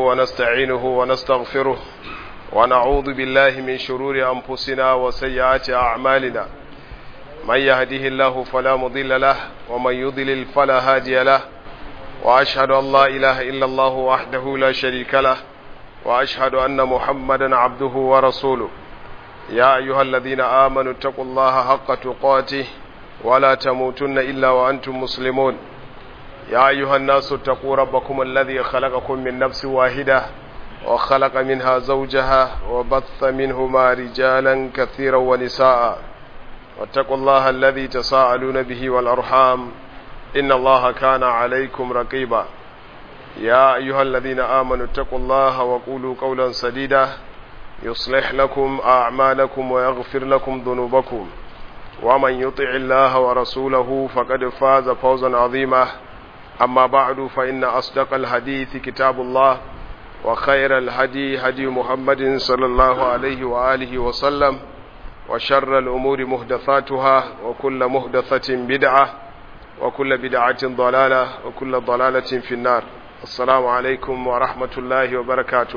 ونستعينه ونستغفره ونعوذ بالله من شرور أنفسنا وسيئات أعمالنا من يهده الله فلا مضل له ومن يضلل فلا هادي له وأشهد أن لا إله إلا الله وحده لا شريك له وأشهد أن محمدا عبده ورسوله يا أيها الذين آمنوا اتقوا الله حق تقاته ولا تموتن إلا وأنتم مسلمون يا أيها الناس اتقوا ربكم الذي خلقكم من نفس واحدة وخلق منها زوجها وبث منهما رجالا كثيرا ونساء واتقوا الله الذي تساءلون به والأرحام إن الله كان عليكم رقيبا يا أيها الذين آمنوا اتقوا الله وقولوا قولا سديدا يصلح لكم أعمالكم ويغفر لكم ذنوبكم ومن يطع الله ورسوله فقد فاز فوزا عظيما أما بعد فإن أصدق الحديث كتاب الله وخير الهدي هدي محمد صلى الله عليه وآله وسلم وشر الأمور مهدثاتها وكل مهدثة بدعة وكل بدعة ضلالة وكل ضلالة في النار السلام عليكم ورحمة الله وبركاته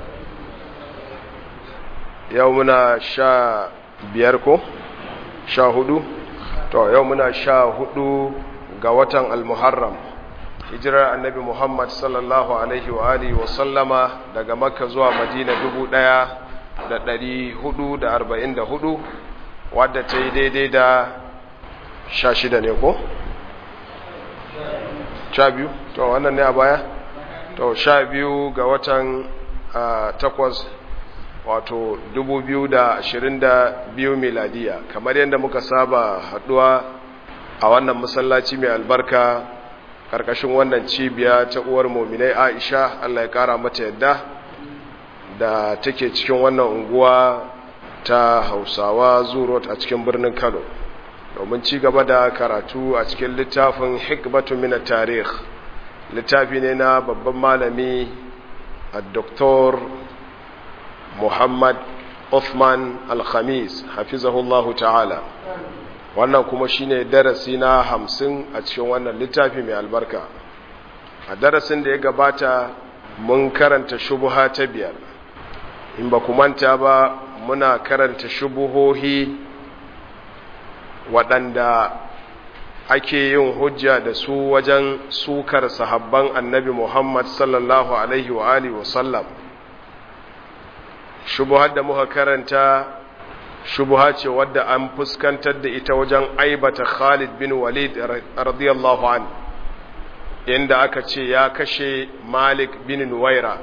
يومنا شا بيركو شا هدو تو يومنا شا هدو قوة المحرم hijirar annabi Muhammad sallallahu Alaihi wa alihi wa sallama daga makka zuwa madina dubu ɗaya da ɗari hudu da arba'in da hudu wadda ta yi daidai da sha shida ne ko? sha biyu? to wannan ne a baya? to sha biyu ga watan takwas wato dubu biyu da ashirin da biyu miladiya kamar yadda muka saba haɗuwa a wannan masallaci mai albarka karkashin wannan cibiya ta uwar mominai aisha allah ya kara mata yadda da take cikin wannan unguwa ta hausawa zurot a cikin birnin kano domin ci gaba da karatu a cikin littafin hikmatu mina tarih littafi ne na babban malami a doktor muhammad Uthman al-khamis hafizahullahu ta'ala wannan kuma shine darasi na hamsin a cikin wannan littafi mai albarka a darasin da ya gabata mun karanta shubuha ta biyar in ba ku manta ba muna karanta shubuhohi waɗanda ake yin hujja da su wajen sukar sahabban annabi muhammad sallallahu alaihi wa alihi wasallam shubuhar da muka karanta shubuha ce wadda an fuskantar da ita wajen aibata Khalid bin Walid radiyallahu an inda aka ce ya kashe Malik bin Nuwaira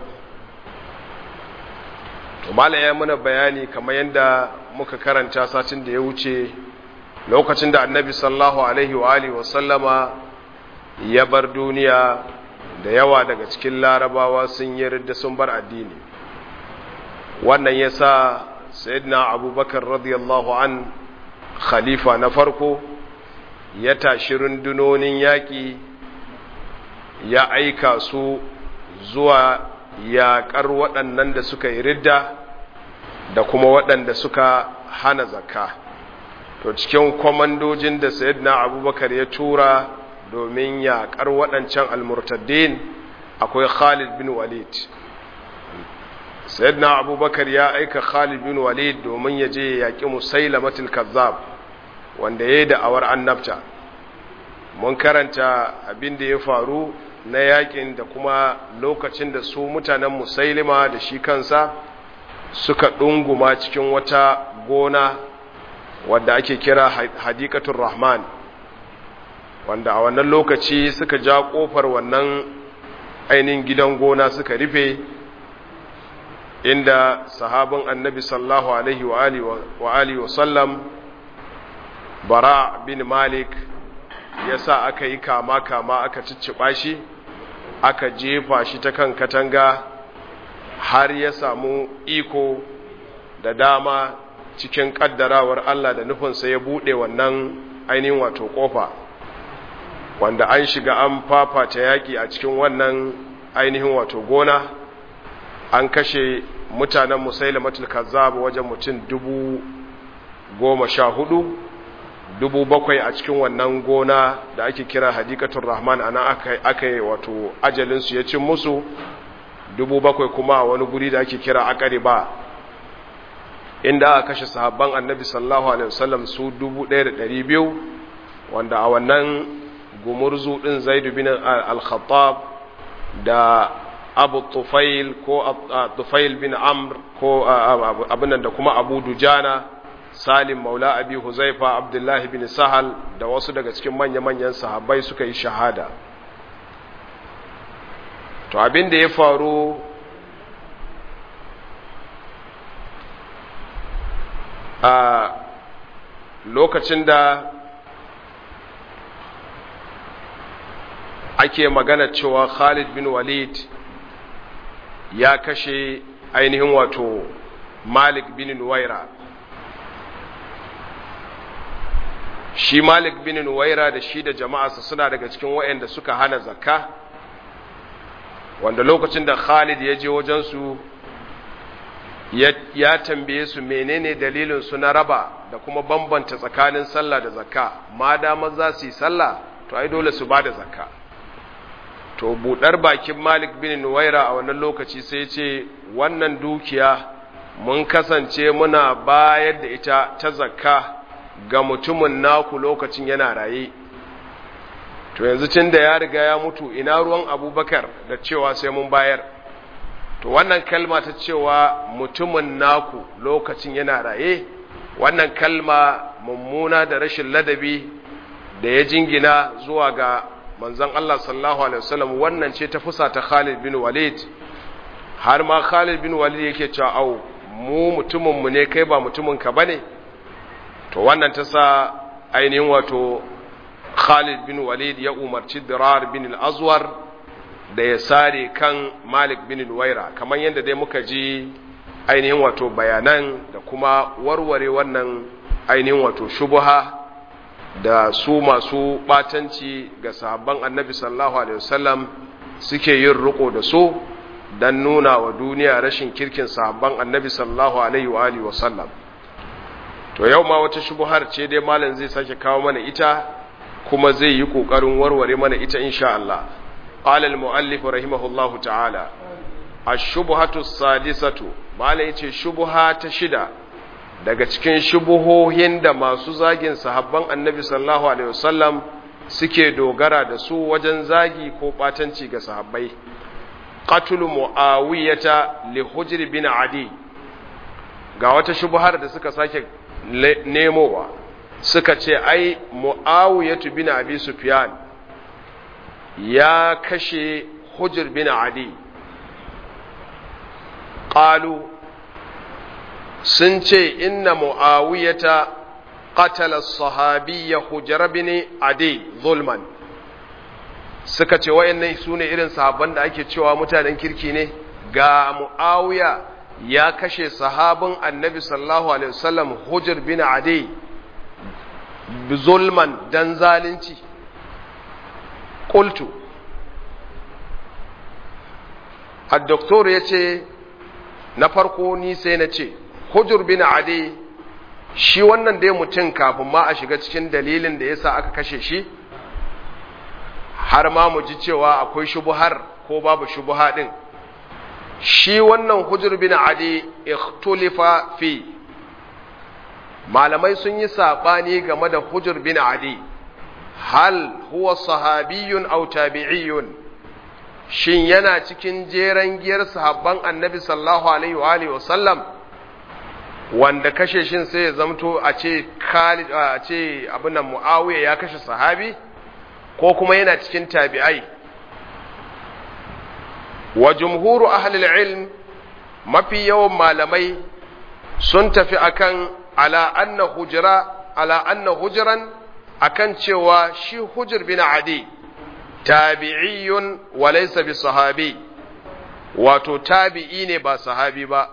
to mala ya muna bayani kamar yadda muka karanta satin da ya wuce lokacin da annabi sallallahu alaihi wa alihi wasallama ya bar duniya da yawa daga cikin larabawa sun yi ridda sun bar addini wannan yasa sayyidina abubakar radiyallahu an khalifa na farko ya tashi rundunonin yaƙi ya aika su zuwa yaƙar waɗannan da suka yi ridda da kuma waɗanda suka hana zakka to cikin kwamandojin da sayyidina abubakar ya tura domin yaƙar waɗancan almurtaddin akwai khalid bin walid sayyidina abubakar ya aika khalid bin walid domin ya je ya yaƙi musailamatul kazzab wanda ya yi da'awar annabta mun karanta abin da ya faru na yaƙin da kuma lokacin da su mutanen musailima da shi kansa suka ɗunguma cikin wata gona wadda ake kira hadikatun rahman wanda a wannan lokaci suka ja ƙofar wannan ainihin gidan gona suka rufe inda sahabin annabi sallahu alaihi wa alihi wa sallam bara bin malik ya sa aka yi kama-kama aka cicciɓa shi aka jefa shi ta kan katanga har ya samu iko da dama cikin ƙaddarawar Allah da nufinsa ya buɗe wannan ainihin wato ƙofa wanda an shiga an fafata yaƙi a cikin wannan ainihin wato gona an kashe mutanen musailamatul kazzab wajen mutum dubu goma sha hudu dubu bakwai a cikin wannan gona da ake kira hadikatun rahman ana aka yi wato ajalinsu ya cin musu dubu bakwai kuma a wani guri da ake kira akariba inda aka kashe sahabban annabi sallallahu alaihi wasallam su dubu ɗaya da ɗari biyu wanda a wannan gumurzu ɗin zaidu bin al-khattab da abu tufail ko tufail bin amr ko abinan da kuma abu dujana salim maula abi huzaifa abdullahi bin sahal da wasu daga cikin manya-manyan sahabbai suka yi shahada to abin da ya faru a lokacin da ake magana cewa khalid bin walid ya kashe ainihin wato malik bin nuwaira shi malik bin nuwaira da shi da jama'arsa suna daga cikin waɗanda suka hana zakka wanda lokacin da khalid ya je wajensu ya tambaye su menene dalilin su na raba da kuma bambanta tsakanin sallah da zakka ma damar za su yi sallah to ai dole su ba da zakka to budar bakin malik bin nuwaira a wannan lokaci sai ce wannan dukiya mun kasance muna bayar da ita ta zakka ga mutumin naku lokacin yana raye to yanzu tun da ya riga ya mutu ina ruwan abubakar da cewa sai mun bayar to wannan kalma ta cewa mutumin naku lokacin yana raye wannan kalma mummuna da rashin ladabi da ya jingina zuwa ga manzon Allah sallallahu alaihi wasallam wannan ce ta fusa ta Khalid bin Walid har ma Khalid bin Walid yake cewa au mu mutumin mu ne kai ba mutumin ka bane to wannan ta sa ainihin wato Khalid bin Walid ya umarci Dirar bin al-Azwar da ya sare kan Malik bin Nuwaira kamar yadda dai muka ji ainihin wato bayanan da kuma warware wannan ainihin wato shubuha da su masu batanci ga sahabban Annabi sallallahu alaihi wasallam suke yin riko da su dan nuna wa duniya rashin kirkin sahabban Annabi sallallahu alaihi wa alihi wasallam to yau ma wata shubuhar ce dai malam zai sake kawo mana ita kuma zai yi kokarin warware mana ita insha Allah qala al-muallif rahimahullahu ta'ala ash-shubhatu as-sadisatu malam yace shubha ta shida daga cikin shubuhohin da masu zagin sahabban annabi sallallahu alaihi wasallam suke dogara da su wajen zagi ko batanci ga sahabbai qatlu muawiyata li hujr bin adi ga wata shubhar da suka sake nemowa suka ce ai mu'awiyatu bin abi sufyan ya kashe hujr bin adi qalu sun ce inna mu'awiyata qatala sahabiyya hujr bin adi zulman suka ce wayannan sune irin sahabban da ake cewa mutanen kirki ne ga mu'awiya ya kashe sahabin annabi sallallahu alaihi wasallam hujr bin adi zulman dan zalunci qultu ad-doktor yace na farko ni sai na ce hujr bin adi shi wannan dai mutum kafin ma a shiga cikin dalilin da yasa aka kashe shi har ma mu ji cewa akwai shubuhar ko babu shubuha din shi wannan hujr bin adi ikhtulifa fi malamai sun yi sabani game da hujr bin adi hal huwa sahabiyun aw tabi'iyun shin yana cikin jeren giyar sahabban annabi sallallahu alaihi wa alihi wasallam wanda kashe shin sai ya zamto a ce Khalid a ce abin Muawiya ya kashe sahabi ko kuma yana cikin tabi'ai wa jumhuru ahlul ilm mafi yawan malamai sun tafi akan ala anna hujra ala anna hujran akan cewa shi hujr bin adi tabi'iyun wa laysa bi sahabi wato tabi'i ne ba sahabi ba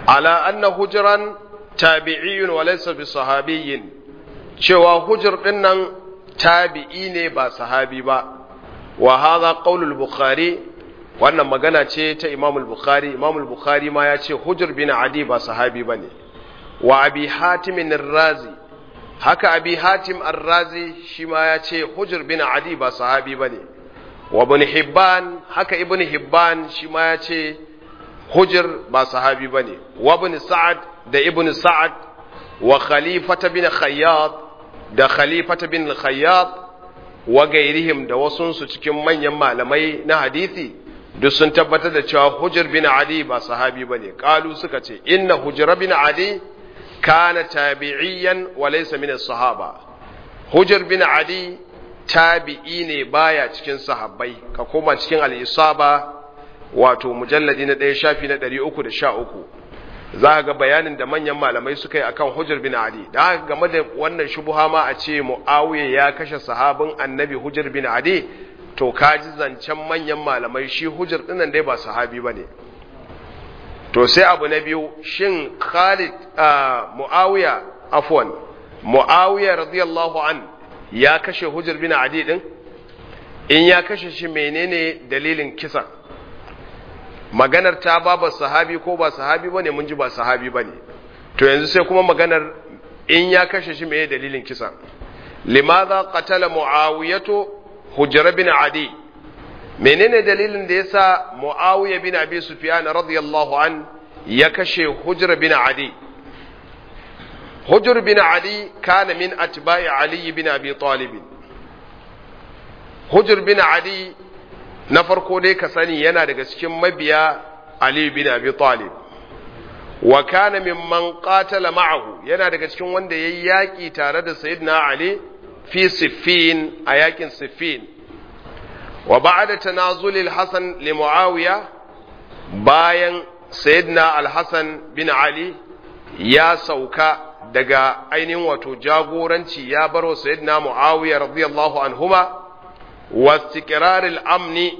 ala anna hujran tabi'iyyun wa laysa bi sahabiyyin cewa hujr din nan tabi'i ne ba sahabi ba wa hadha qaulul bukhari wannan magana ce ta Imam al-Bukhari Imam al-Bukhari ma ya ce Hujr bin Adi ba sahabi bane wa Abi Hatim ar-Razi haka Abi Hatim ar-Razi shi ma ya ce Hujr bin Adi ba sahabi bane wa Ibn Hibban haka Ibn Hibban shi ma ya ce Hujr ba sahabi bane wa Ibn Sa'ad da Ibn Sa'ad wa Khalifata bin Khayyat da Khalifata bin Khayyat wa gairihim da wasunsu cikin manyan malamai na hadisi duk sun tabbatar da cewa hujjar bin adi ba sahabi ba ne ƙalu suka ce inna hujjar bin adi kana tabi'iyan wa laysa min sahaba hujjar bin adi tabi'i ne baya cikin sahabbai ka koma cikin al-isaba wato mujalladi na ɗaya shafi na ɗari uku da sha uku za ga bayanin da manyan malamai suka yi akan hujjar bin adi da game da wannan shubuha ma a ce muawiya ya kashe sahabin annabi hujjar bin adi to kaji zancen manyan malamai shi hujjar dinnan dai ba sahabi ba ne to sai abu na biyu shin khalid mu'awiya afwan mu'awiya radiyallahu an ya kashe hujjar bin adi din in ya kashe shi menene dalilin kisan maganar ta ba ba sahabi ko ba sahabi bane mun ji ba sahabi bane to yanzu sai kuma maganar in ya kashe shi menene dalilin kisan limadha qatala mu'awiyatu hujjar bin adi menene dalilin da yasa muawiya bin abi sufyan radiyallahu an ya kashe hujjar bin adi hujjar bin adi kana min atba'i ali bin abi talib hujjar bin adi na farko dai ka sani yana daga cikin mabiya ali bin abi talib wa kana mimman qatala ma'ahu yana daga cikin wanda yayi yaki tare da sayyidina ali fi siffin a yakin siffin wa ba'da tanazulil hasan li muawiya bayan sayyidina al-hasan bin ali ya sauka daga ainihin wato jagoranci ya bar wa sayyidina muawiya radiyallahu anhuma wastiqraril amni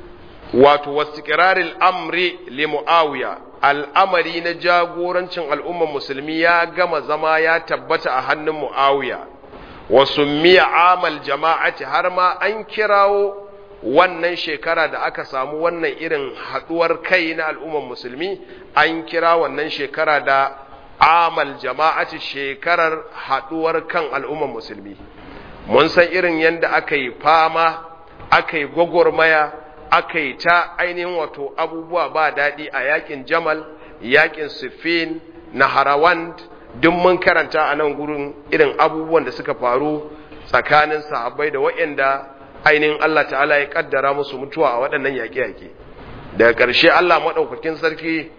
wato wastiqraril amri li muawiya al'amari na jagorancin al'ummar musulmi ya gama zama ya tabbata a hannun muawiya wa summiya amal jama'ati har ma an kirawo wannan shekara da aka samu wannan irin haduwar kai na al'ummar musulmi an kira wannan shekara da amal jama'ati shekarar haduwar kan al'ummar musulmi mun san irin yadda aka yi fama aka yi gwagwarmaya aka yi ta ainihin wato abubuwa ba daɗi a yakin jamal yakin siffin na harawand duk mun karanta a nan gurin irin abubuwan da suka faru tsakanin sahabbai da waɗanda ainihin Allah ta'ala ya kaddara musu mutuwa a waɗannan yaƙe-yaƙe daga ƙarshe Allah maɗaukakin sarki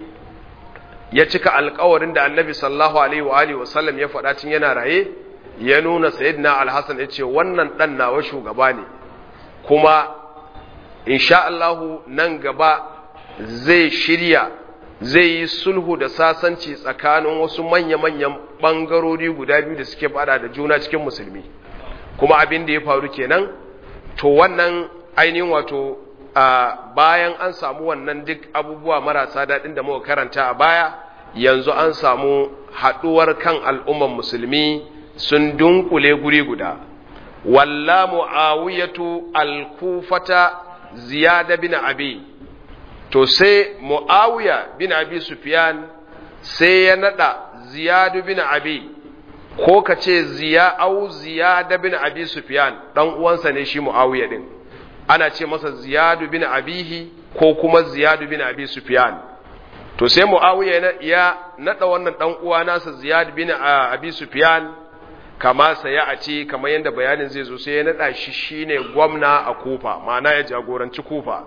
ya cika alƙawarin da annabi sallallahu alaihi wa alihi wasallam ya faɗa cin yana raye ya nuna sayyidina alhassan ya ce wannan ɗan nawa shugaba ne kuma insha Allahu nan gaba zai shirya zai yi sulhu da sasanci tsakanin wasu manya-manyan ɓangarori guda biyu da suke fada da juna cikin musulmi kuma abin da ya faru kenan to wannan ainihin wato bayan an samu wannan duk abubuwa marasa daɗin da muka karanta a baya yanzu an samu haɗuwar kan al'umman musulmi sun dunkule guri guda walla mu'awiyatu al-kufata ziyada bin abi to sai mu'awiya bin abi sufyan sai ya nada ziyadu bin abi ko ka ce ziya au ziyada bin abi sufyan dan uwansa ne shi mu'awiya din ana ce masa ziyadu bin abihi ko kuma ziyadu bin abi sufyan to sai mu'awiya ya nada wannan dan uwa nasa ziyad bin abi sufyan kama saya a ce kamar yadda bayanin zai zo sai ya nada shi shine gwamna a kufa ma'ana ya jagoranci kufa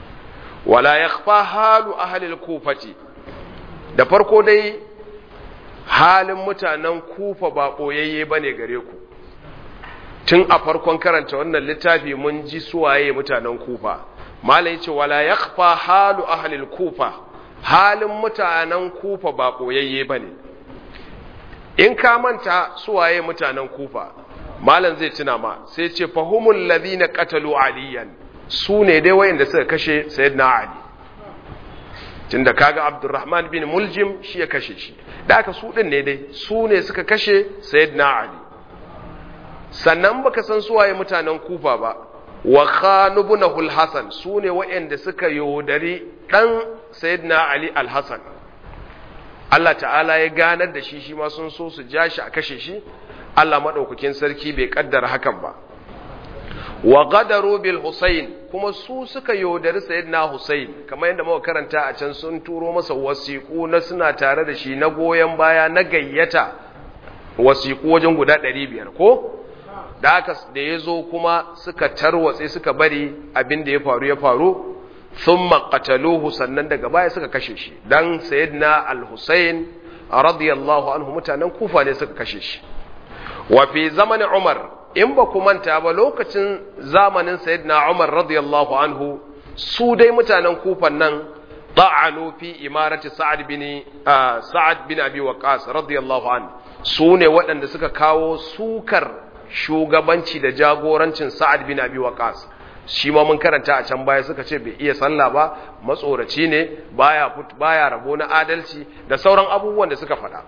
wala yakhfa halu ahli al-kufati da farko dai halin mutanen kufa ba boyayye bane gare ku tun a farkon karanta wannan littafi mun ji suwaye mutanen kufa malai ce wala yakhfa halu ahli al-kufa halin mutanen kufa ba boyayye bane in ka manta suwaye mutanen kufa malam zai tuna ma sai ce fahumul ladina qatalu aliyan su ne dai wayanda suka kashe sayyidina ali tunda kaga Abdurrahman bin Muljim shi ya kashe shi da aka su din ne dai su ne suka kashe Sayyidina Ali sannan baka san su waye mutanen Kufa ba wa khanubuna al-Hasan su ne waɗanda suka yodari dan Sayyidina Ali al-Hasan Allah ta'ala ya ganar da shi shi ma sun so su ja shi a kashe shi Allah madaukakin sarki bai kaddara hakan ba wa gadaru bil Husayn kuma su suka yaudari sayyidina Husayn kamar yadda muka karanta a can sun turo masa wasiƙu na suna tare da shi na goyen baya na gayyata wasiƙu wajen guda 500 ko da haka da yazo kuma suka tarwatse suka bari abin da ya faru ya faru thumma qataluhu sannan daga baya suka kashe shi dan sayyidina al-Husayn radiyallahu anhu mutanen Kufa ne suka kashe shi wa fi zamanin Umar in ba ku manta ba lokacin zamanin sayyidina Umar radiyallahu anhu su dai mutanen kufan nan ta'anu fi imarati Sa'ad bin Sa'ad bin Abi Waqqas radiyallahu anhu su ne waɗanda suka kawo sukar shugabanci da jagorancin Sa'ad bin Abi Waqqas shi ma mun karanta a can baya suka ce bai iya sallah ba matsoraci ne baya baya rabo na adalci da sauran abubuwan da suka faɗa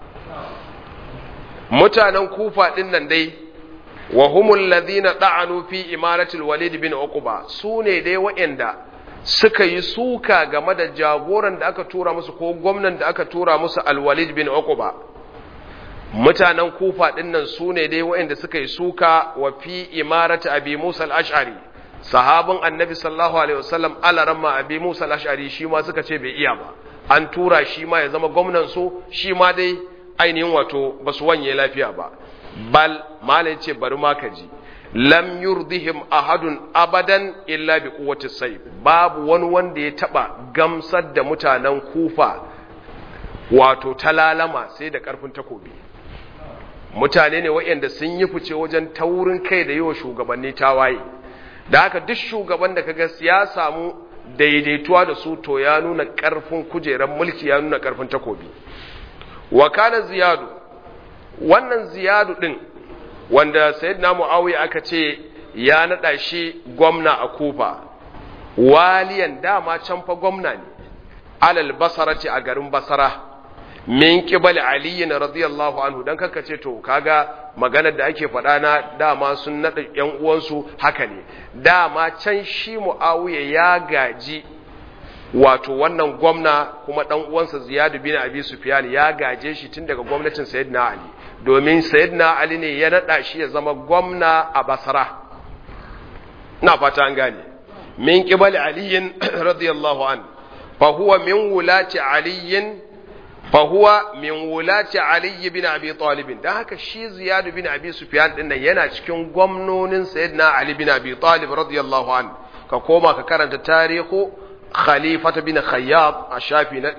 mutanen kufa ɗin nan dai wa humul ladhina da'anu fi imaratil walid bin uqba su ne dai waɗanda suka yi suka game da jagoran da aka tura musu ko gwamnan da aka tura musu al-walid bin uqba mutanen kufa ɗin nan su ne dai waɗanda suka yi suka wa fi imarati abi musa al-ash'ari sahabin annabi sallallahu alaihi wasallam alaramma abi musa al-ash'ari shi ma suka ce bai iya ba an tura shi ma ya zama gwamnan su shi ma dai ainihin wato ba su wanye lafiya ba bal malai ce bari ma ka ji lam yurdihim ahadun abadan illa bi quwwati sayf babu wani wanda ya taba gamsar da mutanen kufa wato talalama sai da karfin takobi mutane ne waɗanda sun yi fice wajen taurin kai da yawa shugabanni tawaye da haka duk shugaban da kaga ya samu daidaituwa da su to ya nuna karfin kujerar mulki ya nuna karfin takobi wa kana ziyadu wannan ziyadu din wanda sayyidina muawiya aka ce ya nada shi gwamna a kufa waliyan dama can fa gwamna ne alal basarati a garin basara min qibali ali radiyallahu anhu dan kaka ce to kaga maganar da ake faɗa na dama sun nada yan uwansu haka ne dama can shi muawiya ya gaji wato wannan gwamna kuma dan uwansa Ziyad bin Abi Sufyan ya gaje shi tun daga gwamnatin Sayyidina Ali domin Sayyidina Ali ne ya nada shi ya zama gwamna a Basra ina fata an gane min qibali Ali radiyallahu an fa huwa min wulati Ali fa huwa min wulati Ali bin Abi Talib dan haka shi Ziyad bin Abi Sufyan din nan yana cikin gwamnonin Sayyidina Ali bin Abi Talib radiyallahu an ka koma ka karanta tarihu khalifata bin khayyab a shafi na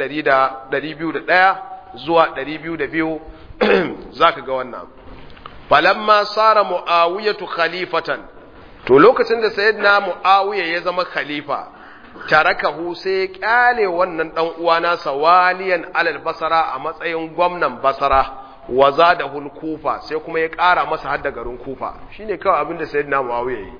201 zuwa 202 zaka ga wannan falamma sara muawiyatu khalifatan to lokacin da sayyidina muawiya ya zama khalifa tarakahu sai ya kyale wannan dan uwa nasa waliyan alal basara a matsayin gwamnan basara wa zadahul kufa sai kuma ya ƙara masa hadda garin kufa shine kawai abin da sayyidina muawiya yi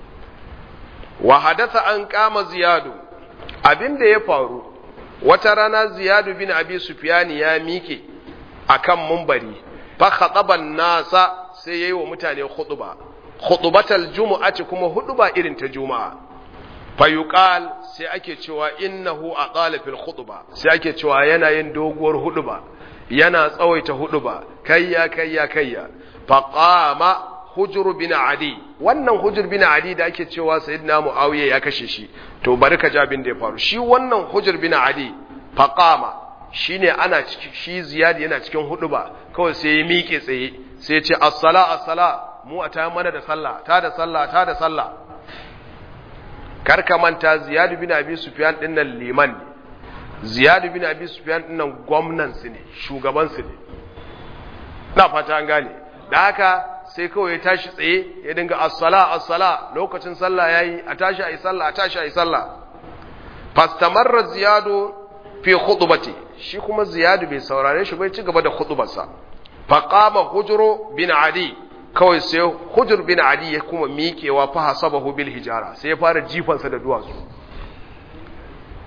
wa hadatha an kama ziyadu abin da ya faru wata rana ziyadu bin abi sufyani ya mike akan mumbari fa khataban nasa sai yayi wa mutane khutba khutbatal jumu'ati kuma huduba irin ta juma'a fa yuqal sai ake cewa innahu aqala fil khutba sai ake cewa yana yin doguwar huduba yana tsawaita huduba kayya kayya kayya fa qama hujur bin adi wannan hujur bin adi da ake cewa sayyidina muawiya ya kashe shi to bari ka ji abin da ya faru shi wannan hujur bin adi faqama shine ana ciki shi ziyadi yana cikin huduba kawai sai ya miƙe tsaye sai ya ce as-sala as-sala mu a ta mana da sallah ta da sallah ta da sallah kar ka manta ziyad bin abi sufyan din nan liman ne ziyad bin abi sufyan din nan gwamnan su ne shugaban su ne na fata an gane da haka sai kawai ya tashi tsaye ya dinga as-sala as-sala lokacin sallah yayi a tashi ayi sallah a tashi ayi sallah fastamarra ziyadu fi khutbati shi kuma ziyadu bai saurare shi bai ci gaba da khutbarsa faqama hujru bin adi kawai sai hujur bin adi ya kuma miƙewa fa hasabahu bil hijara sai ya fara jifansa da duwatsu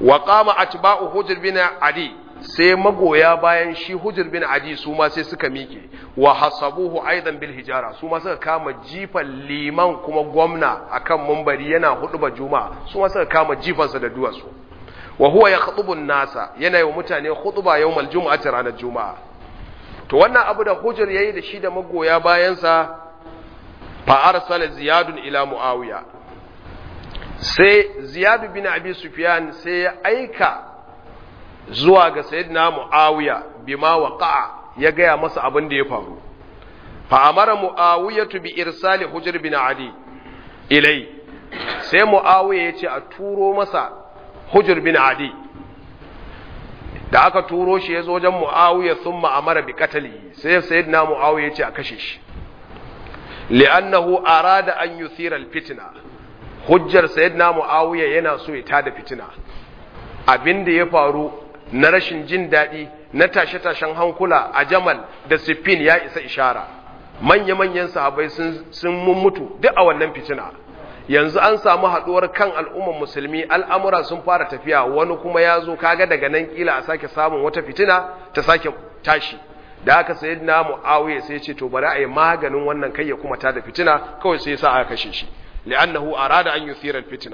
wa qama atba'u hujr bin adi sai magoya bayan shi hujr bin adi su ma sai suka miƙe wa hasabuhu aidan bil hijara su ma suka kama jifan liman kuma gwamna akan mumbari yana huduba juma'a su ma suka kama jifansa da duwatsu wa huwa yakhutubu nasa yana yi wa mutane khutba yawmal jumu'ati ranar juma'a to wannan abu da hujr yayi da shi da magoya bayansa fa arsala ziyadun ila muawiya sai ziyadu bin abi sufyan sai ya aika zuwa ga sayyidina muawiya bima waqa'a ya gaya masa abin da ya faru fa amara muawiyatu bi irsali hujr bin adi ilai sai muawiya yace a turo masa hujr bin adi da aka turo shi yazo wajen muawiya thumma amara bi qatlihi sai sayyidina muawiya yace a kashe shi li'annahu arada an yuthira al-fitna hujjar sayyidina muawiya yana so ya tada fitina abinda ya faru na rashin jin daɗi na tashe-tashen hankula a jamal da siffin ya isa ishara manya-manyan sahabai sun mutu duk a wannan fitina yanzu an samu haɗuwar kan al'umman musulmi al'amura sun fara tafiya wani kuma ya zo kaga daga nan kila a sake samun wata fitina ta sake tashi da aka sayi na mu'awiya sai ce to bari a yi maganin wannan kai ya kuma ta da fitina kawai sai sa aka kashe shi li'annahu arada an yuthira fitina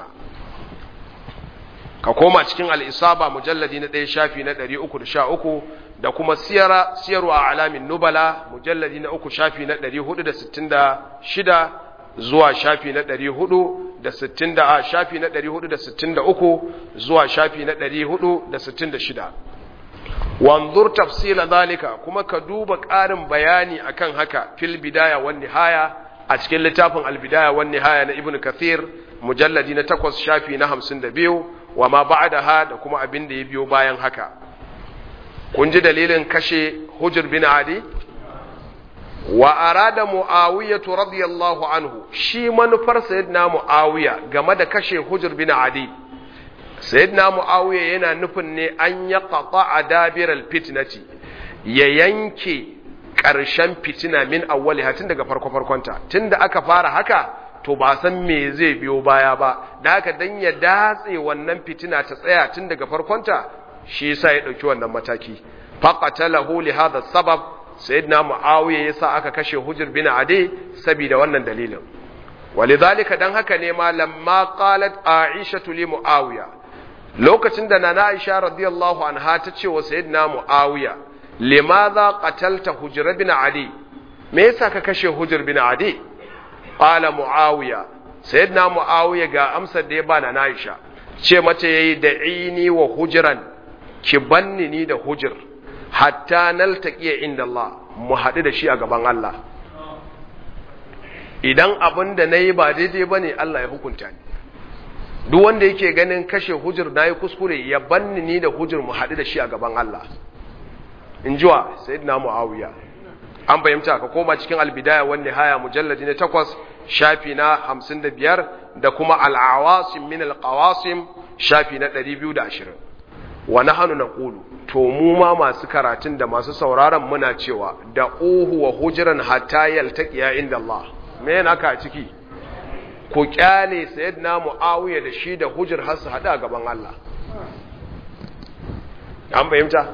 ka koma cikin al'isaba mujalladi na ɗaya shafi na ɗari uku da sha uku da kuma siyara siyarwa a alamin nubala mujalladi na uku shafi na ɗari hudu da sittin da shida zuwa shafi na ɗari hudu da sittin da a shafi na ɗari hudu da sittin da uku zuwa shafi na ɗari hudu da sittin da shida wanzur tafsila zalika kuma ka duba ƙarin bayani akan haka fil bidaya wan nihaya a cikin littafin al bidaya wan nihaya na ibnu kathir mujalladi na takwas shafi na hamsin da biyu wa ma ba'daha da kuma abin da ya biyo bayan haka kun ji dalilin kashe hujr bin adi wa arada muawiya radiyallahu anhu shi manufar sayyidina muawiya game da kashe hujr bin adi sayyidina muawiya yana nufin ne an ya qata adabir alfitnati ya yanke ƙarshen fitina min awwaliha tun daga farko farkonta tunda aka fara haka to ba san me zai biyo baya ba da haka dan ya datse wannan fitina ta tsaya tun daga farkonta shi yasa ya dauki wannan mataki faqatalahu li hadha sabab sayyidina muawiya yasa aka kashe hujr bin adi saboda wannan dalilin walidhalika dan haka ne ma lamma qalat aisha li muawiya lokacin da nana aisha radiyallahu anha ta ce wa sayyidina muawiya limadha qatalta hujr bin adi me yasa ka kashe hujr bin adi qala muawiya sayyidina muawiya ga amsar da ya ba na aisha ce mace yayi da ini wa hujran ki banni ni da hujr hatta naltaqiya inda Allah mu haɗu da shi a gaban Allah idan abin da nayi ba daidai bane Allah ya hukunta ni duk wanda yake ganin kashe hujr nayi kuskure ya banni ni da hujr mu haɗu da shi a gaban Allah in jiwa sayyidina muawiya an fahimta ka koma cikin albidaya wan nihaya mujalladi na takwas shafi na hamsin da biyar da kuma al'awasim min alqawasim shafi na ɗari biyu da ashirin wa nahanu naqulu to mu ma masu karatun da masu sauraron muna cewa da uhu wa hujran hatta yaltaqiya inda Allah me yana ka ciki ku kyale sayyidina muawiya da shi da hujr har su hada gaban Allah an fahimta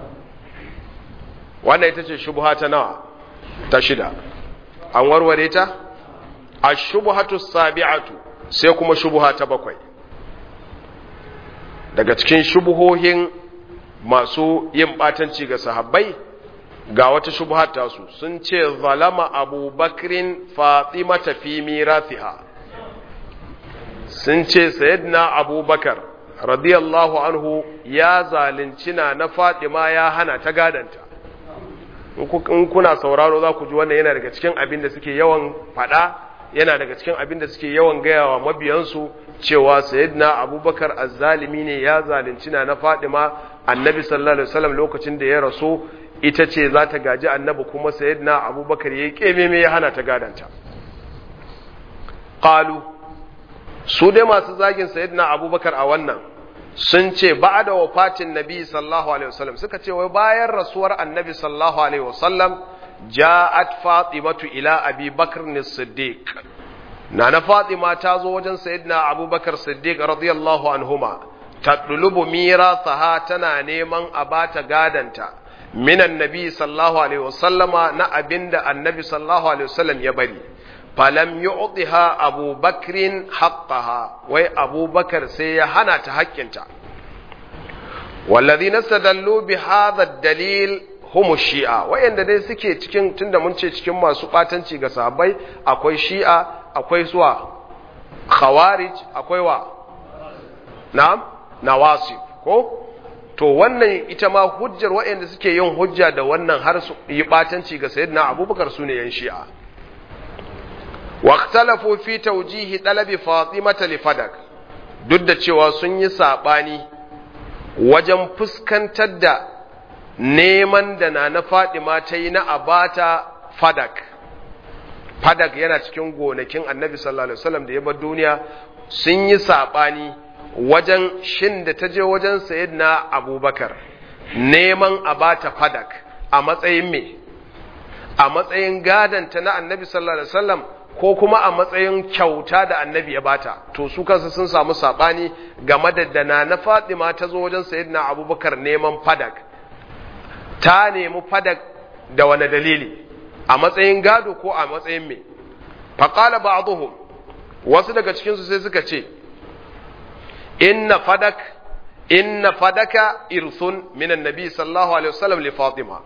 wannan ita ce shubha ta nawa ta shida an warware ta ashubhatu sabi'atu sai kuma shubha ta bakwai daga cikin shubuhohin masu yin batanci ga sahabbai ga wata shubha ta su sun ce zalama abubakrin fatimata fi mirathiha sun ce sayyidina abubakar radiyallahu anhu ya zalunci na na fatima ya hana ta gadanta in kuna sauraro za ku ji wannan yana daga cikin abin da suke yawan faɗa yana daga cikin abin da suke yawan gaya wa mabiyansu cewa sayyidina abubakar azzalimi ne ya zalunci na na fadima annabi sallallahu alaihi wasallam lokacin da ya rasu ita ce za ta gaji annabi kuma sayyidina abubakar ya yi kememe ya hana ta gadanta qalu su dai masu zagin sayyidina abubakar a wannan sun ce ba da wafatin nabi sallallahu alaihi wasallam suka ce wai bayan rasuwar annabi sallallahu alaihi wasallam ja'at fatimatu ila abi bakr as-siddiq nana fatima ta zo wajen sayyidina abubakar siddiq radiyallahu anhuma tadlubu mirathaha tana neman a bata gadanta minan nabi sallallahu alaihi wasallama na abinda annabi sallallahu alaihi wasallam ya bari falam yu'tiha Abu Bakrin haqqaha wai Abu Bakar sai ya hana ta haƙƙinta والذين استدلوا بهذا الدليل هم الشيعة wayanda dai suke cikin tunda mun ce cikin masu batanci ga sahabbai akwai shi'a akwai suwa khawarij akwai wa na'am nawasib ko to wannan ita ma hujjar wayanda suke yin hujja da wannan har su yi batanci ga sayyidina abubakar sune yan shi'a واختلفوا في توجيه طلب فاطمة لفدك duk da cewa sun yi saɓani wajen fuskantar da neman da na na Fadima ta yi na abata fadak fadak yana cikin gonakin annabi sallallahu alaihi wasallam da ya bar duniya sun yi saɓani wajen shin da ta je wajen sayyidina abubakar neman abata fadak a matsayin me a matsayin gadanta na annabi sallallahu alaihi wasallam ko kuma a matsayin kyauta da annabi ya bata to su kansu sun samu sabani game da dana na Fatima ta zo wajen sayyidina Abubakar neman fadak ta nemi fadak da wani dalili a matsayin gado ko a matsayin me faqala ba'dhum wasu daga cikin su sai suka ce inna fadak inna fadaka irsun minan nabi sallallahu alaihi wasallam li Fatima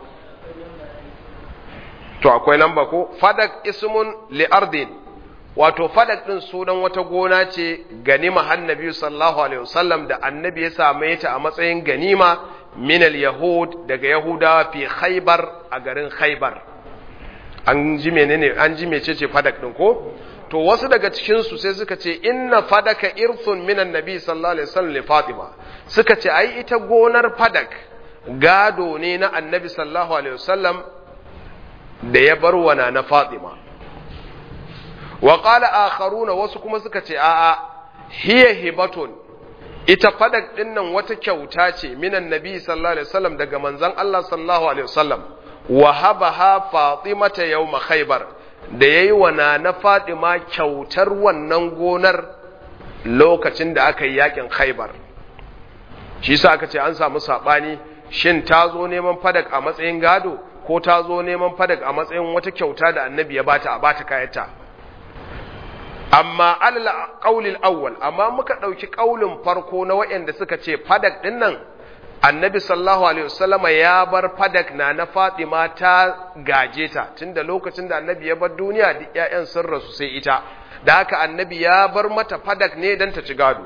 to akwai lamba ko fadak ismun li ardin wato fadak din sunan wata gona ce ganima annabi sallallahu alaihi wasallam da annabi ya same ta a matsayin ganima min al yahud daga yahudawa fi khaybar a garin khaybar an ji menene an ji mecece fadak din ko to wasu daga cikin su sai suka ce inna fadaka irthun min annabi sallallahu alaihi wasallam li fatima suka ce ai ita gonar fadak gado ne na annabi sallallahu alaihi wasallam da ya bar wana na Fatima. Wa ƙala akharuna wasu kuma suka ce, A'a, hiya hibatun, ita fadak ɗin nan wata kyauta ce minan nabi sallallahu Alaihi wasallam daga manzan Allah sallallahu Alaihi wasallam, wa haba ha Fatimata yau khaybar da ya yi wana na Fatima kyautar wannan gonar lokacin da aka yi yakin khaybar. Shi sa aka ce an samu saɓani, shin ta zo neman fadak a matsayin gado? ko ta zo neman fadak a matsayin wata kyauta da annabi ya bata a bata kayata amma alal qaulil awwal amma muka dauki kaulin farko na wayanda suka ce fadak din nan annabi sallallahu alaihi wasallama ya bar fadak na na Fatima ta gaje ta tunda lokacin da annabi ya bar duniya duk ƴaƴan sun rasu sai ita da haka annabi ya bar mata fadak ne dan ta ci gado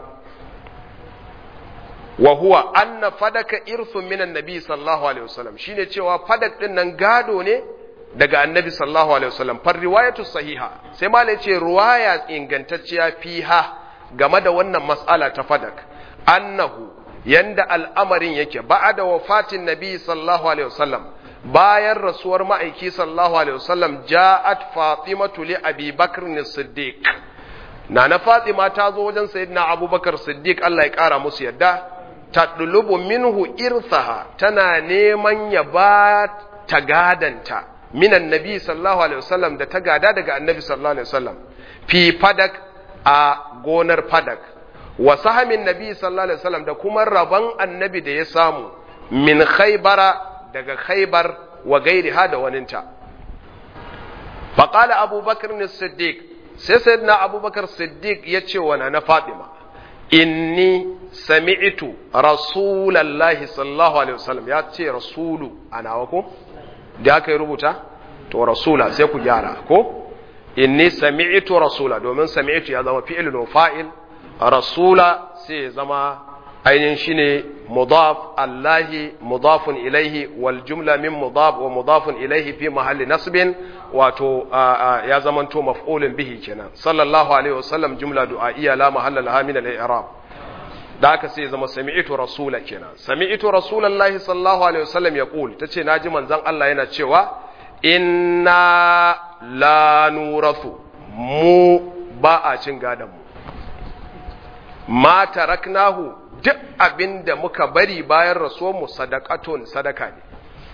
wa huwa anna fadaka irthun minan nabi sallallahu alaihi wasallam shine cewa fadak din nan gado ne daga annabi sallallahu alaihi wasallam far riwayatu sahiha sai malai ce riwaya ingantacciya fiha game da wannan mas'ala ta fadak annahu yanda al'amarin yake ba'da wafatin nabi sallallahu alaihi wasallam bayan rasuwar ma'aiki sallallahu alaihi wasallam ja'at fatimatu li abi bakr as-siddiq nana fatima ta zo wajen sayyidina abubakar siddiq Allah ya kara musu yadda tadlubu minhu irthaha tana neman ya ba ta gadanta minan nabi sallallahu alaihi wasallam da ta gada daga annabi sallallahu alaihi wasallam fi fadak a gonar fadak wa sahamin nabi sallallahu alaihi wasallam da kuma rabon annabi da ya samu min khaybara daga khaybar wa gairiha da waninta faqala abubakar as-siddiq sai sayyidina abubakar siddiq ya ce wa na fatima inni sami'tu rasulallahi sallallahu alaihi wasallam ya ce rasulu ana wa ko da aka yi rubuta to rasula sai ku gyara ko inni sami'tu rasula domin sami'tu ya zama fi'il fa'il rasula sai ya zama ainihin shine mudaf allahi mudafun ilaihi wal jumla min mudaf wa mudafun ilaihi fi mahalli nasbin wato ya zamanto maf'ulun bihi kenan sallallahu alaihi wasallam jumla du'a'iyya la mahalla laha min al-i'rab da aka sai zama sami'tu rasula kenan sami'tu rasulullahi sallallahu alaihi wasallam yaqul tace naji manzon Allah yana cewa inna la nurathu mu ba a cin gadan mu ma taraknahu duk abinda muka bari bayan rasuwar mu sadaqatun sadaka ne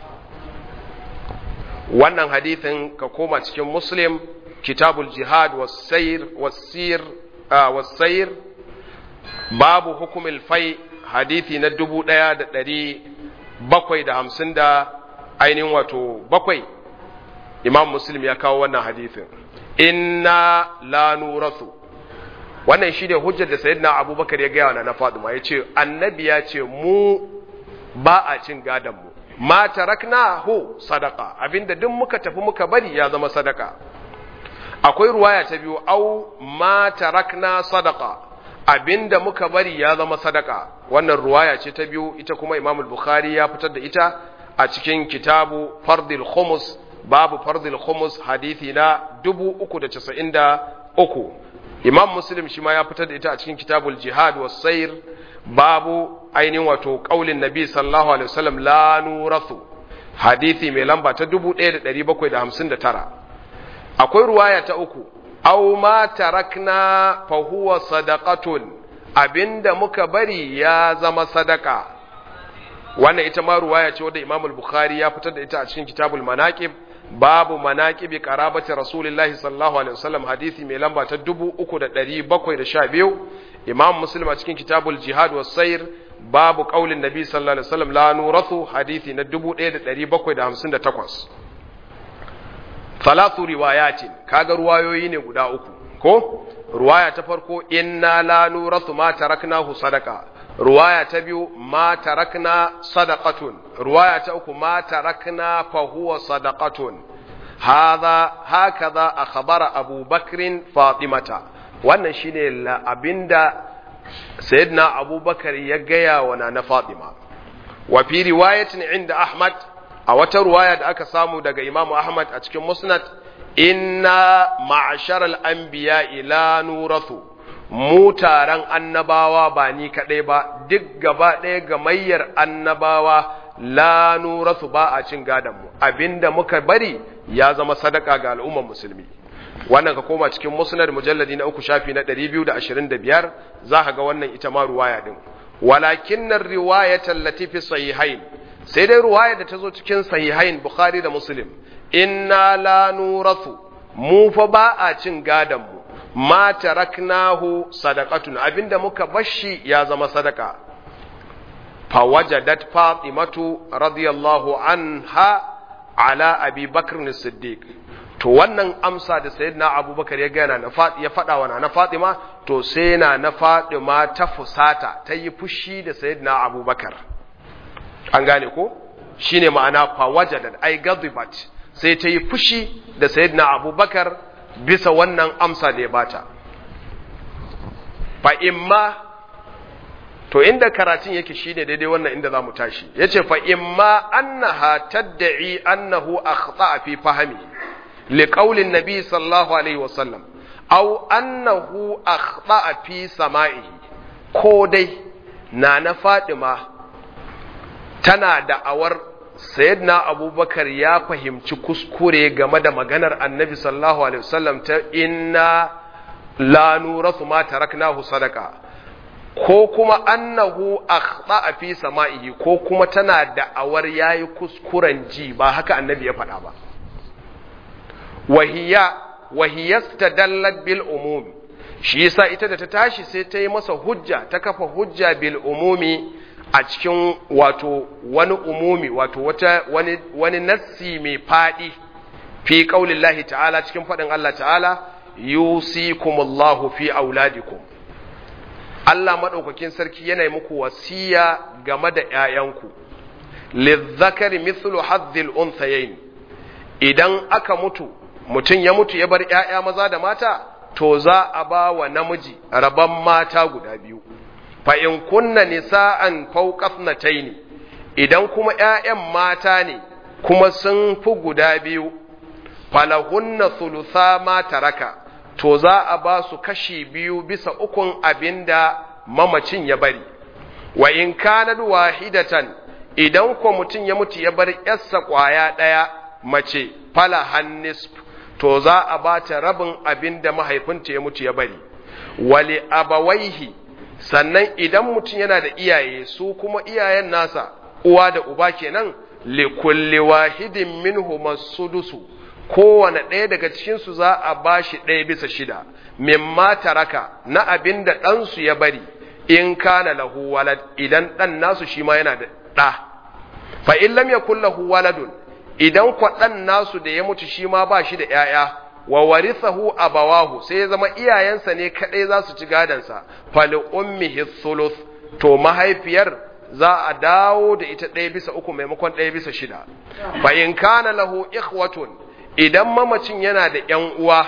wannan hadithin ka koma cikin muslim kitabul jihad wasayir wasir wasayir babu hukumil fai hadithi na dubu ɗaya da ɗari bakwai da hamsin da ainihin wato bakwai imam muslim ya kawo wannan hadithin inna la nurathu wannan shi ne hujjar da sayyidina abubakar ya gaya wa na faduma ya ce annabi ya ce mu ba a cin gadon mu ma tarakna hu sadaka abinda duk muka tafi muka bari ya zama sadaka akwai ruwaya ta biyu au ma tarakna sadaka abinda muka bari ya zama sadaka wannan ruwaya ce ta biyu ita kuma imam bukhari ya fitar da ita a cikin kitabu fardil khumus babu fardil khumus hadithi na 393 imam muslim shi ma ya fitar da ita a cikin kitabul jihad was sayr babu ainihin wato kaulin nabi sallallahu alaihi wasallam la nurathu hadithi mai lamba ta 1759 akwai ruwaya ta uku aw ma tarakna fa huwa sadaqatun abinda muka bari ya zama sadaka wannan ita ma ruwaya ce wadda imam al-bukhari ya fitar da ita a cikin kitabul manaqib babu manaqibi qarabati rasulillahi sallallahu alaihi wasallam hadisi mai lamba ta 3712 imam muslim a cikin kitabul jihad was sayr babu qaulin nabi sallallahu alaihi wasallam la nurathu hadisi na 1758 thalathu riwayatin kaga ruwayoyi ne guda uku ko ruwaya ta farko inna la nurathu ma taraknahu sadaqa ruwaya ta biyu ma tarakna sadaqatun ruwaya ta uku ma tarakna fa huwa sadaqatun hadha hakaza akhbara Abu Bakrin Fatimata wannan shine abinda sayyidina Abu Bakar ya gaya wa na Fatima wa fi riwayatin inda Ahmad a wata ruwaya da aka samu daga Imam Ahmad a cikin Musnad inna ma'asharal anbiya ila nurathu mu taron annabawa ba ni kaɗai ba duk gaba ɗaya gamayyar annabawa la nurasu ba a cin gadonmu abinda muka bari ya zama sadaka ga al'ummar musulmi wannan ka koma cikin musnad mujalladi na uku shafi na 225 za ka ga wannan ita ma ruwaya din walakin nan riwayatan latifi sahihain sai dai ruwaya da ta zo cikin sahihain bukhari da muslim inna la nurasu mu fa ba a cin gadonmu ma taraknahu sadaqatun abinda muka bashi ya zama sadaka fawajadat fatimatu radiyallahu anha ala abi bakr siddiq to wannan amsa da sayyidina abubakar ya gana na ya fada wa na fatima to sai na na fatima ta fusata ta yi fushi da sayyidina abubakar an gane ko shine ma'ana fawajadat ay gadibat sai ta yi fushi da sayyidina abubakar bisa wannan amsa da ya bata fa imma to inda karatun yake shine daidai wannan inda zamu tashi yace fa imma annaha tad'i annahu akhta fi fahmi liqawli an-nabi sallallahu alaihi wasallam aw annahu akhta fi sama'i ko dai na na Fatima tana da awar sayyidina abubakar ya fahimci kuskure game da maganar annabi sallallahu alaihi wasallam ta inna la nurasu ma taraknahu sadaka ko kuma annahu akhta fi sama'ihi ko kuma tana da awar yayi kuskuren ji ba haka annabi ya faɗa ba wahiya wahiyastadallat bil umum shi yasa ita da ta tashi sai ta yi masa hujja ta kafa hujja bil umumi a cikin wato wani umumi wato wata wani wani nassi mai fadi fi qaulillahi ta'ala cikin fadin Allah ta'ala yusikumullahu fi auladikum Allah madaukakin sarki yana yi muku wasiya game da ƴaƴanku lizzakari mithlu haddil unthayayn idan aka mutu mutum ya mutu ya bar ƴaƴa maza da mata to za a ba wa namiji rabon mata guda biyu fa in kunna nisa'an fawqathnatayn idan kuma ƴaƴan mata ne kuma sun fi guda biyu falahunna thulutha ma taraka to za a ba su kashi biyu bisa ukun abinda mamacin ya bari wa in kana wahidatan idan ko mutum ya mutu ya bar yarsa kwaya ɗaya mace fala hannis to za a ba ta rabin abinda mahaifinta ya mutu ya bari wali abawaihi sannan idan mutum yana da iyaye su kuma iyayen nasa uwa da uba kenan li kulli wahidin minhum sudusu kowane ɗaya daga cikinsu za a ba shi ɗaya bisa shida mimma taraka na abin da ɗansu ya bari in kana lahu walad idan dan nasu shi ma yana da ɗa fa in lam yakul lahu waladun idan kwa dan nasu da ya mutu shi ma ba shi da ƴaƴa wa warithahu abawahu sai ya zama iyayensa ne kadai za su ci gadansa fali ummihi thuluth to mahaifiyar za a dawo da ita ɗaya bisa uku maimakon ɗaya bisa shida fa in kana lahu ikhwatun idan mamacin yana da ƴan uwa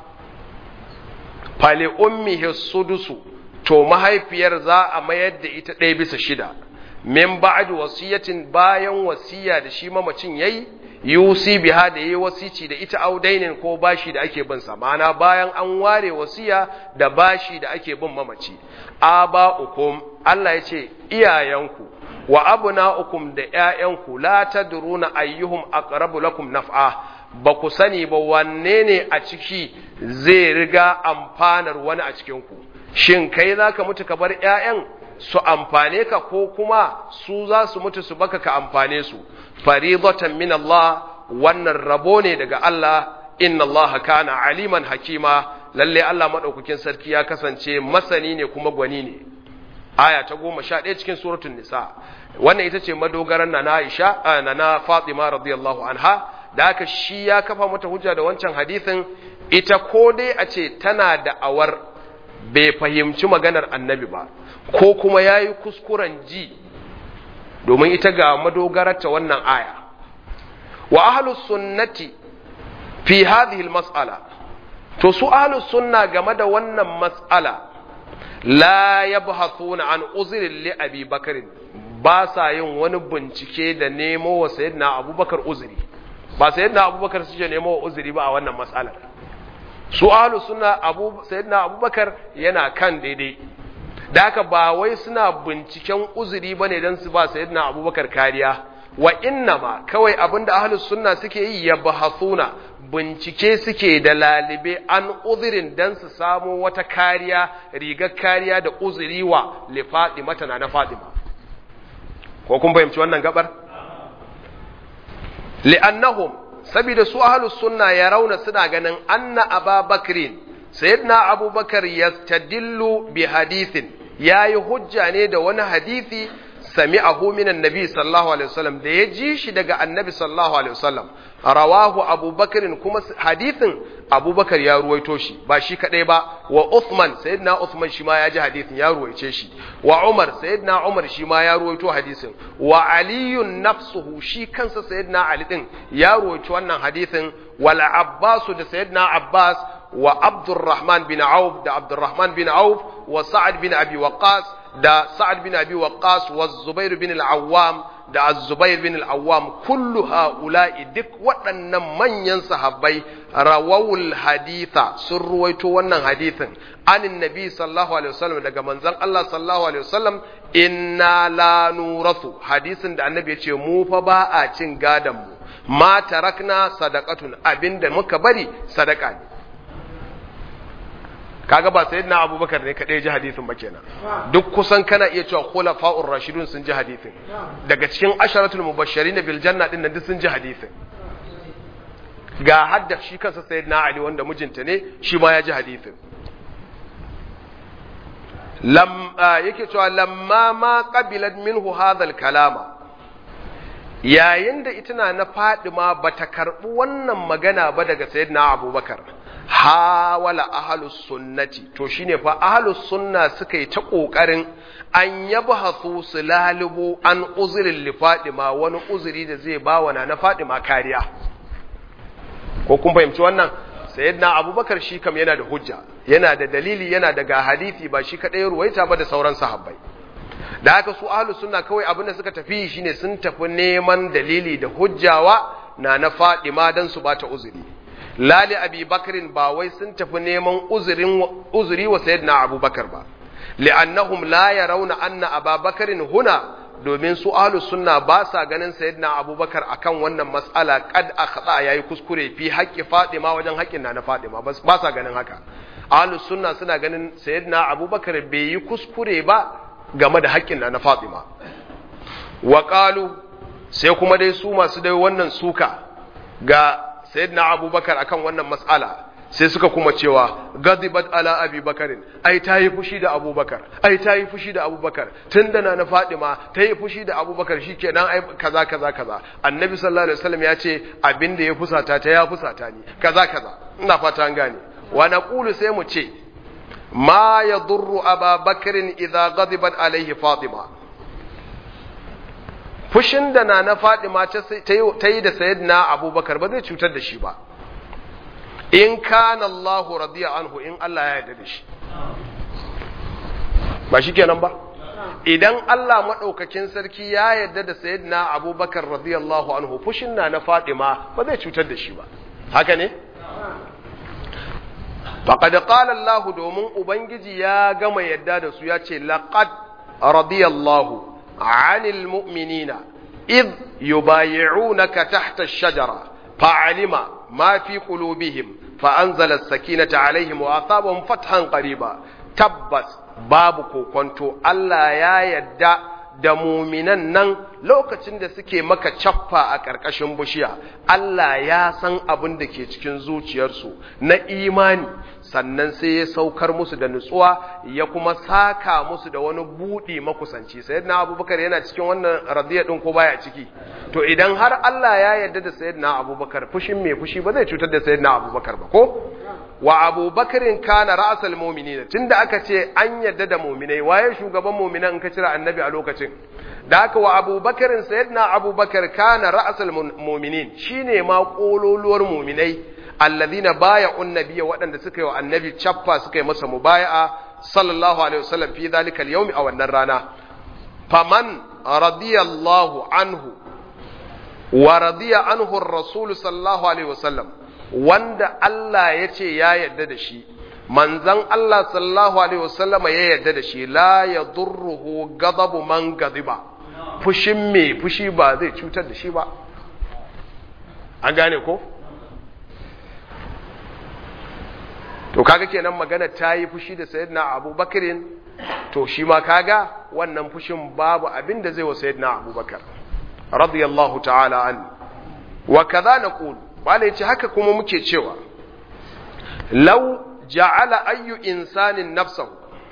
fali ummihi sudusu to mahaifiyar za a mayar da ita ɗaya bisa shida min ba'd wasiyatin bayan wasiya da shi mamacin yayi yusi biha da yayi wasici da ita audainin ko bashi da ake bin sa ma'ana bayan an ware wasiya da bashi da ake bin mamaci aba'ukum Allah ya ce iyayenku wa abna'ukum da ƴaƴanku la tadruna ayyuhum aqrabu lakum naf'a ba ku sani ba wanne ne a ciki zai riga amfanar wani a cikin ku shin kai zaka mutu ka bar ƴaƴan su amfane ka ko kuma su za su mutu su baka ka amfane su faridatan min Allah wannan rabo ne daga Allah inna Allah kana aliman hakima lalle Allah madaukakin sarki ya kasance masani ne kuma gwani ne aya ta goma sha ɗaya cikin suratul nisa wannan ita ce madogaran na Aisha na na Fatima radiyallahu anha da haka shi ya kafa mata hujja da wancan hadisin ita ko dai a ce tana da awar bai fahimci maganar annabi ba ko kuma ya yi kuskuren ji domin ita ga madogararta wannan aya wa ahlus sunnati fi hadhihi mas'ala to su ahlus sunna game da wannan mas'ala la yabhathuna an uzrin li abi bakr ba sa yin wani bincike da nemo wa sayyidina abubakar uzuri ba sayyidina abubakar suke nemo wa uzuri ba a wannan mas'alar su ahlus sunna abu sayyidina abubakar yana kan daidai da haka ba wai suna binciken uzuri bane dan su ba sayyidina abubakar kariya wa innama kawai abinda ahlus sunna suke yi ya bahasuna bincike suke da lalibe an uzurin dan su samu wata kariya rigar kariya da uzuri wa li fatima tana na fatima ko kun fahimci wannan gabar li'annahum saboda su ahlus sunna ya rauna suna ganin anna ababakrin sayyidina abubakar yastadillu bi hadithin yayi hujja ne da wani hadisi sami'ahu minan nabi sallallahu alaihi wasallam da ya ji shi daga annabi sallallahu alaihi wasallam rawahu abubakarin kuma hadithin abubakar ya ruwaito shi ba shi kadai ba wa uthman sayyidina uthman shi ma ya ji hadithin ya ruwaice shi wa umar sayyidina umar shi ma ya ruwaito hadisin wa aliyun nafsuhu shi kansa sayyidina ali din ya ruwaito wannan hadithin wal abbas da sayyidina abbas wa abdurrahman bin auf da abdurrahman bin auf wa sa'ad bin abi waqqas da sa'ad bin abi waqqas wa zubair bin al-awwam da az-zubair bin al-awwam kullu ha'ula'i duk waɗannan manyan sahabbai rawawul haditha sun ruwaito wannan hadithin anin nabi sallallahu alaihi wasallam daga manzon Allah sallallahu alaihi wasallam inna la nurathu hadisin da annabi ya ce mu fa ba a cin gadan mu ma tarakna sadaqatun abinda muka bari sadaka ne kaga ba sayyidina abubakar ne kadai ji hadisin ba kenan duk kusan kana iya cewa khulafa'ur rashidun sun ji hadisin daga cikin asharatul mubashirin bil janna din nan duk sun ji hadisin ga hadda shi kansa sayyidina ali wanda mijinta ne shi ma ya ji hadisin lam yake cewa lamma ma qabilat minhu hadha al kalama yayin da ita na Fadima bata karbi wannan magana ba daga sayyidina abubakar hawala ahalus sunnati to shine fa ahalus sunna suka yi ta kokarin an yabhathu su lalubo an uzurin li Fadima wani uzuri da zai ba wa na Fadima kariya ko kun fahimci wannan sayyidina Abubakar shi kam yana da hujja yana da dalili yana da ga hadisi ba shi kadai ruwaita ba da sauran sahabbai da haka su ahlus sunna kawai abin da suka tafi shine sun tafi neman dalili da hujjawa na na Fadima dan su bata uzuri lali abi bakarin ba wai sun tafi neman uzuri wa sayyidina abubakar ba li'annahum la yarawna anna ababakarin huna domin su ahlus sunna ba sa ganin sayyidina abubakar akan wannan mas'ala kad akhta yayi kuskure fi haqqi fatima wajen haƙƙin na na fatima ba sa ganin haka ahlus sunna suna ganin sayyidina abubakar bai yi kuskure ba game da haƙƙin na na fatima wa qalu sai kuma dai su masu dai wannan suka ga sayyidina abubakar akan wannan mas'ala sai suka kuma cewa gadibat ala abi bakarin ai ta yi fushi da abubakar ai ta yi fushi da abubakar tun da na na fadima ta yi fushi da abubakar shi kenan ai kaza kaza kaza annabi sallallahu alaihi wasallam ya ce abin da ya fusata ta ya fusata ni kaza kaza ina fata an gane wa naqulu sai mu ce ma yadurru aba bakarin idza gadibat alaihi fatima fushin da na na fadima ta yi da sayyidina abubakar ba zai cutar da shi ba in kana Allahu radiya anhu in Allah ya yarda da shi ba shi kenan ba idan Allah maɗaukakin sarki ya yarda da sayyidina abubakar radiyallahu anhu fushin na na Fatima ba zai cutar da shi ba haka ne faqad qala Allah domin ubangiji ya gama yarda da su ya ce laqad radiyallahu anil mu'minina id yubayi'unaka tahta ash-shajara fa'alima ما في قلوبهم فأنزل السكينة عليهم وأصابهم فتحا قريبا تبس babu kokonto Allah ya yadda da muminan nan lokacin da suke maka caffa a ƙarƙashin bishiya Allah ya san abin da ke cikin zuciyarsu na imani sannan sai ya saukar musu da nutsuwa ya kuma saka musu da wani buɗi makusanci sayyidina abubakar yana cikin wannan radiyya din ko baya ciki to idan har Allah ya yarda da sayyidina abubakar fushin mai fushi ba zai cutar da sayyidina abubakar ba ko wa abubakarin kana ra'asal mu'minina tunda aka ce an yarda da mu'minai waye shugaban mu'minan in ka cira annabi a lokacin da haka wa abubakarin sayyidina abubakar kana ra'asal mu'minin shine ma kololuwar mu'minai alladhina baya'un nabiyya waɗanda suka yi wa annabi chaffa suka yi masa mubaya'a sallallahu alaihi wasallam fi dhalika al-yawm a wannan rana faman radiyallahu anhu wa radiya anhu ar-rasul sallallahu alaihi wasallam wanda Allah ya ce ya yarda da shi manzan Allah sallallahu alaihi wasallam ya yarda da shi la yadurruhu ghadabu man ghadiba fushin me fushi ba zai cutar da shi ba an gane ko to kaga kenan magana ta yi fushi da sayyidina abubakarin to shi ma kaga wannan fushin babu abin da zai wa sayyidina abubakar radiyallahu ta'ala an wa kaza naqul wala yace haka kuma muke cewa law ja'ala ayyu insanin nafsahu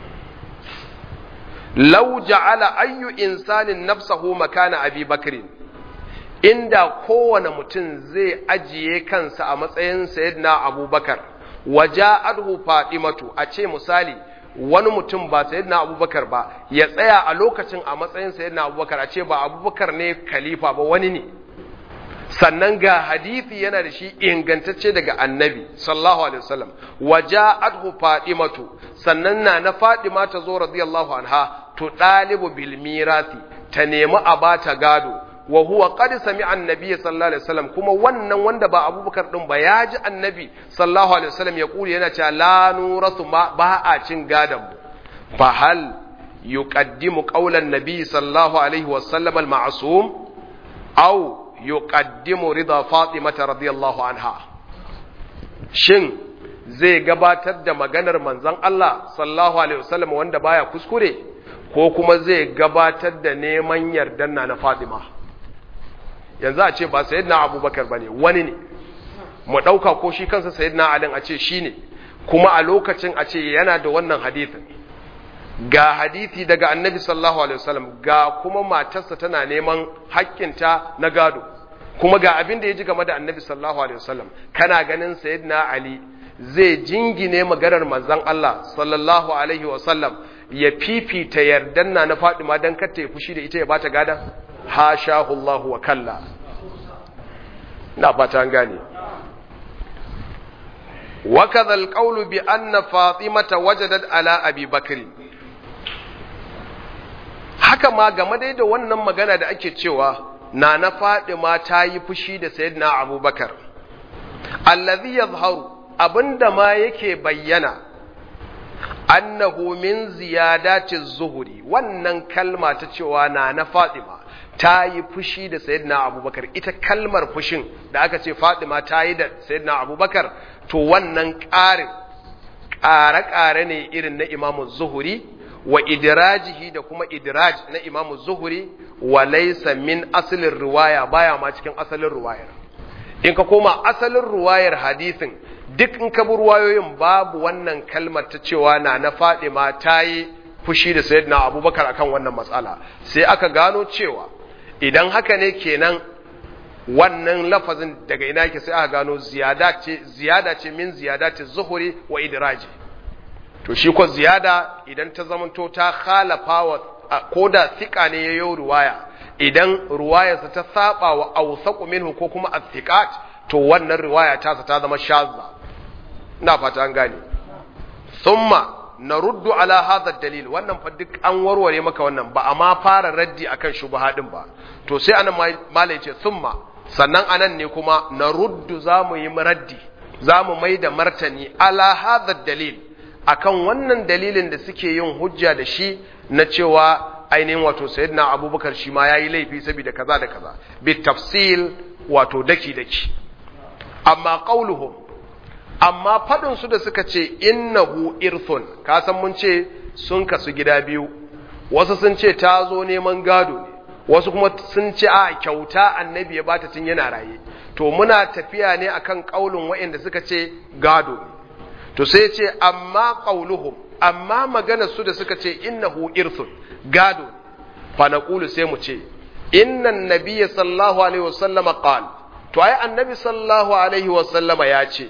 law ja'ala ayyu insanin nafsahu makana abi bakrin inda kowane mutum zai ajiye kansa a matsayin sayyidina abubakar waja'adhu fatimatu a ce misali wani mutum ba sayyidina abubakar ba ya tsaya a lokacin a matsayin sayyidina abubakar a ce ba abubakar ne khalifa ba wani ne sannan ga hadisi yana da shi ingantacce daga annabi sallallahu alaihi wasallam waja'adhu fatimatu sannan na na fatima ta zo radiyallahu anha to dalibu bil mirasi ta nemi a bata gado wa huwa qad sami'a annabi sallallahu alaihi wasallam kuma wannan wanda ba abubakar din ba ya ji annabi sallallahu alaihi wasallam ya kuli yana cewa la nurasu ba a cin gadon mu fa hal yuqaddimu qawlan nabi sallallahu alaihi wasallam al ma'sum aw yuqaddimu rida fatimata radiyallahu anha shin zai gabatar da maganar manzon Allah sallallahu alaihi wasallam wanda baya kuskure ko kuma zai gabatar da neman yardan na na Fatima yanzu a ce ba sayyidina Abubakar bane wani ne mu dauka ko shi kansa sayyidina Ali a ce shine kuma a lokacin a ce yana da wannan hadisin ga hadisi daga annabi sallallahu alaihi wasallam ga kuma matarsa tana neman haƙƙinta na gado kuma ga abin da ya ji game da annabi sallallahu alaihi wasallam kana ganin sayyidina ali zai jingine maganar manzon Allah sallallahu alaihi wasallam ya fifita yardan na na Fadima dan kar ta yi fushi da ita ya bata gada hashahu Allah wa kalla ina fata an gane وكذا القول بأن فاطمة وجدت على أبي بكر haka ma game dai da wannan magana da ake cewa na na Fadima ta yi fushi da Sayyidina Abubakar allazi yazharu abinda ma yake bayyana annahu min ziyadati zuhuri wannan kalma ta cewa na na Fadima ta yi fushi da Sayyidina Abubakar ita kalmar fushin da aka ce Fadima ta yi da Sayyidina Abubakar to wannan ƙarin ƙare-ƙare ne irin na Imam Zuhuri wa idrajihi da kuma idraj na Imam Zuhuri wa laysa min asalin riwaya baya ma cikin asalin riwayar in ka koma asalin ruwayar hadisin duk in ka bi ruwayoyin babu wannan kalmar ta cewa na na Fadima ta yi fushi da sayyidina Abubakar akan wannan matsala sai aka gano cewa idan haka ne kenan wannan lafazin daga ina yake sai aka gano ziyada ce ziyada ce min ziyada ce zuhuri wa idraji to shi ko ziyada idan ta zamanto ta khalafa wa ko da thika ne yayo ruwaya idan ruwayarsa ta saba wa awsaqu minhu ko kuma athiqat to wannan riwaya ta ta zama shazza ina fata an gane thumma naruddu ala hadha dalil wannan fa duk an warware maka wannan ba amma fara raddi akan shubha din ba to sai anan malai ce thumma sannan anan ne kuma naruddu zamu yi raddi zamu mai da martani ala hadha dalil akan wannan dalilin da suke yin hujja da shi na cewa ainihin wato sayyidina abubakar shi ma yayi laifi saboda kaza da kaza bi tafsil wato daki daki amma qauluhum amma fadin su da suka ce innahu irthun ka san mun ce sun kasu gida biyu wasu sun ce ta zo neman gado ne wasu kuma sun ce a kyauta annabi ya bata tun yana raye to muna tafiya ne akan kaulin waɗanda suka ce gado ne to sai ce amma qauluhum amma maganar su da suka ce innahu irthun gado ne fa naqulu sai mu ce innan nabiyya sallallahu alaihi wasallama qala to ai annabi sallallahu alaihi wasallama ya ce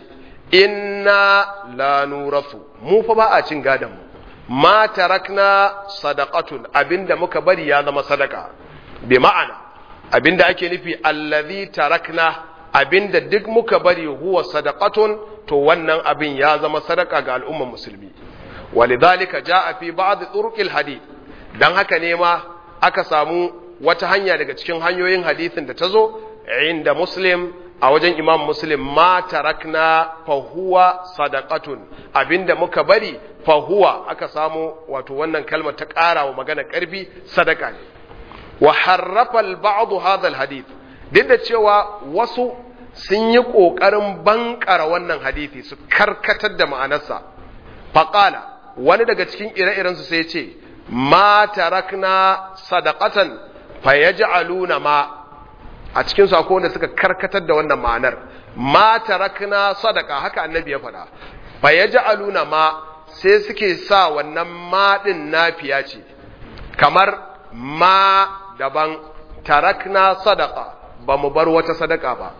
inna la nurafu mu fa ba a cin gadon mu ma tarakna sadaqatun abinda muka bari ya zama sadaka bi ma'ana abinda ake nufi allazi tarakna abinda duk muka bari huwa sadaqatun to wannan abin ya zama sadaka ga al'ummar musulmi walidhalika jaa fi ba'd turuqil hadith dan haka ne ma aka samu wata hanya daga cikin hanyoyin hadisin da ta zo inda muslim a wajen imam muslim ma tarakna fahuwa sadaqatun abinda muka bari fahuwa aka samu wato wannan kalmar ta ƙara wa magana ƙarfi sadaka ne wa harrafa al-ba'd hadha al-hadith duk da cewa wasu sun yi ƙoƙarin bankara wannan hadisi su karkatar da ma'anarsa faqala wani daga cikin ire-irensu sai ce ma tarakna sadaqatan fayaj'aluna ma a cikin su akwai wanda suka karkatar da wannan ma'anar ma tarakna sadaka haka annabi ya faɗa fa yaj'aluna ma sai suke sa wannan ma din nafiya ce kamar ma daban tarakna sadaka ba mu bar wata sadaka ba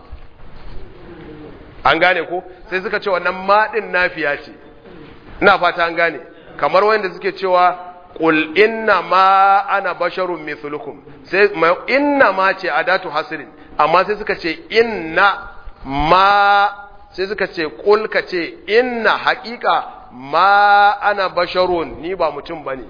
an gane ko sai suka ce wannan ma din nafiya ce ina fata an gane kamar wanda suke cewa qul inna ma ana basharun mithlukum sai inna ma ce adatu hasrin amma sai suka ce inna ma sai suka ce qul ka ce inna haqiqa ma ana basharun ni ba mutum bane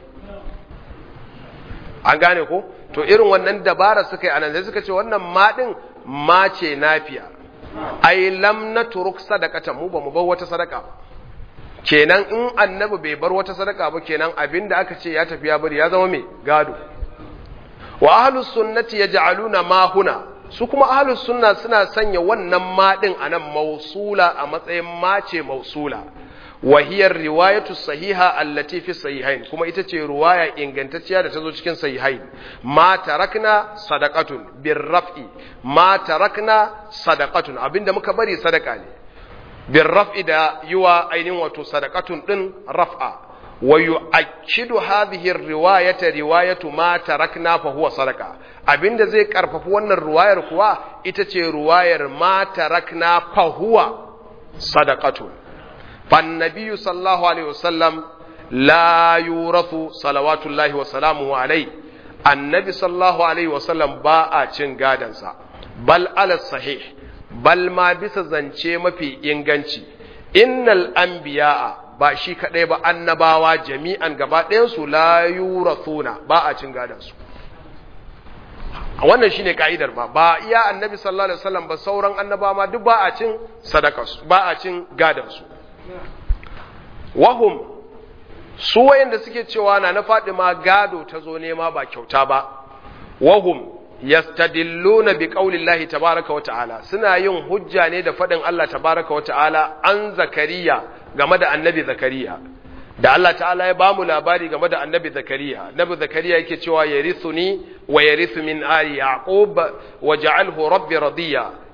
an gane ko to irin wannan dabara suka yi anan sai suka ce wannan ma din ma ce nafiya ai lam natruk sadaqata mu ba mu bar wata sadaka ba kenan in annabi bai bar wata sadaka ba kenan abinda aka ce ya tafi ya bari ya zama mai gado wa ahlus sunnati yaj'aluna ma huna su kuma ahlus sunna suna sanya wannan ma din anan mausula a matsayin ma ce mausula wa hiya riwayatu sahiha allati fi sahihain kuma ita ce riwaya ingantacciya da ta zo cikin sahihain ma tarakna sadaqatun birraf'i ma tarakna sadaqatun abinda muka bari sadaka ne بالرفع دا يوا أين وتو صدقة دن رفع ويؤكد هذه الرواية رواية ما تركنا فهو صدقة abin da zai karfafi wannan ruwayar kuwa ita ce ruwayar ma tarakna fahuwa sadaqatun fan nabiyyu sallallahu alaihi wasallam la yurathu salawatullahi wa salamuhu alai annabi sallallahu alaihi wasallam ba a cin gadansa bal ala sahih bal ma bisa zance mafi inganci innal anbiya'a ba shi kadai ba annabawa jami'an gaba ɗayansu la yurathuna ba a cin gadan su wannan shine ka'idar ba ba iya annabi sallallahu alaihi wasallam ba sauran annabawa ma duk ba a cin sadaka su ba a cin gadan su wahum su wayanda suke cewa na na Fatima gado ta zo nema ba kyauta ba wahum yastadilluna bi qaulillahi tabaaraka wa ta'ala suna yin hujja ne da fadin Allah tabaaraka wa ta'ala an zakariya game da annabi zakariya da Allah ta'ala ya bamu labari game da annabi zakariya annabi zakariya yake cewa yarithuni wa yarithu min ali yaqub waj'alhu rabbi radiya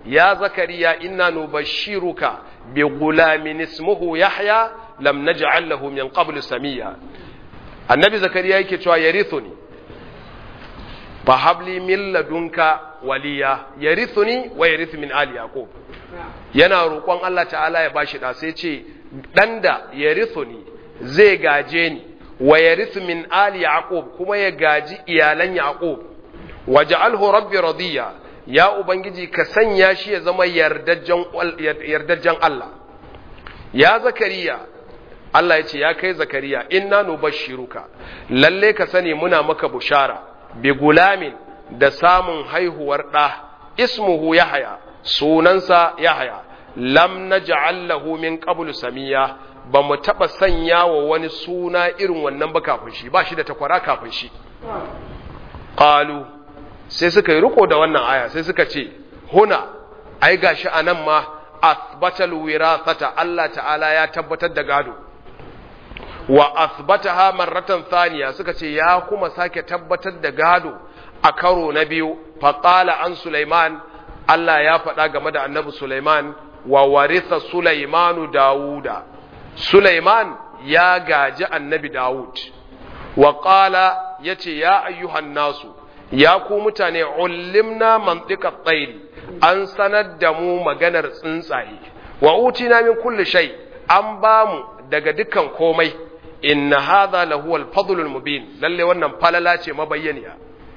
ya zakariya inna nubashshiruka bi gulamin ismuhu yahya lam naj'al lahu min qablu samiya annabi zakariya yake cewa yarithuni fa habli min ladunka waliya yarithuni wa yarithu min ali yaqub yana roƙon Allah ta'ala ya bashi da sai ce dan da yarithuni zai gaje ni wa yarithu min ali yaqub kuma ya gaji iyalan yaqub waj'alhu rabbi radiya ya ubangiji ka sanya shi ya zama yardajjan yardajjan Allah ya zakariya Allah ya ce ya kai zakariya inna nubashshiruka lalle ka sani muna maka bushara bi gulamin da samun haihuwar ɗa ismuhu yahaya sunansa yahaya lam naj'al lahu min qablu samiya ba mu taba sanya wa wani suna irin wannan ba kafin shi ba shi da takwara kafin shi qalu sai suka yi riko da wannan aya sai suka ce huna ai gashi anan ma athbatal wirathata Allah ta'ala ya tabbatar da gado wa athbataha marratan thaniya suka ce ya kuma sake tabbatar da gado a karo na biyu faqala an Sulaiman Allah ya faɗa game da Annabi Sulaiman wa waritha Sulaimanu Dawuda Sulaiman ya gaji Annabi Dawud wa qala yace ya ayyuhan nasu ya ku mutane ullimna mantiqat tsairi an sanar da mu maganar tsuntsaye wa utina min kulli shay an ba mu daga dukkan komai inna hadha lahu al-fadlul mubin lalle wannan falala ce mabayyaniya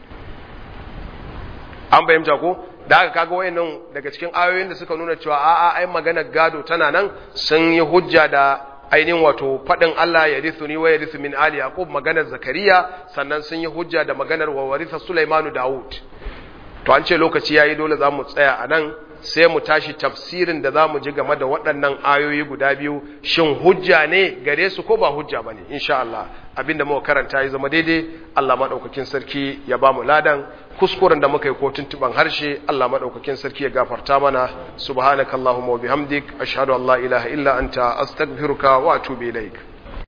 an bayyana ko da aka kaga wayannan daga cikin ayoyin da suka nuna cewa a'a ai maganar gado tana nan sun yi hujja da ainihin wato faɗin Allah ya rithu ni wa ya rithu min ali yaqub maganar zakariya sannan sun yi hujja da maganar wa waritha sulaimanu daud to an ce lokaci yayi dole zamu tsaya a nan sai mu tashi tafsirin da zamu ji game da waɗannan ayoyi guda biyu shin hujja ne gare su ko ba hujja bane insha Allah abinda muka karanta ya zama daidai Allah madaukakin sarki ya bamu ladan kuskuren da muka yi ko tuntuban harshe Allah madaukakin sarki ya gafarta mana subhanakallahumma wa bihamdik ashhadu an la ilaha illa anta astaghfiruka wa atubu ilaik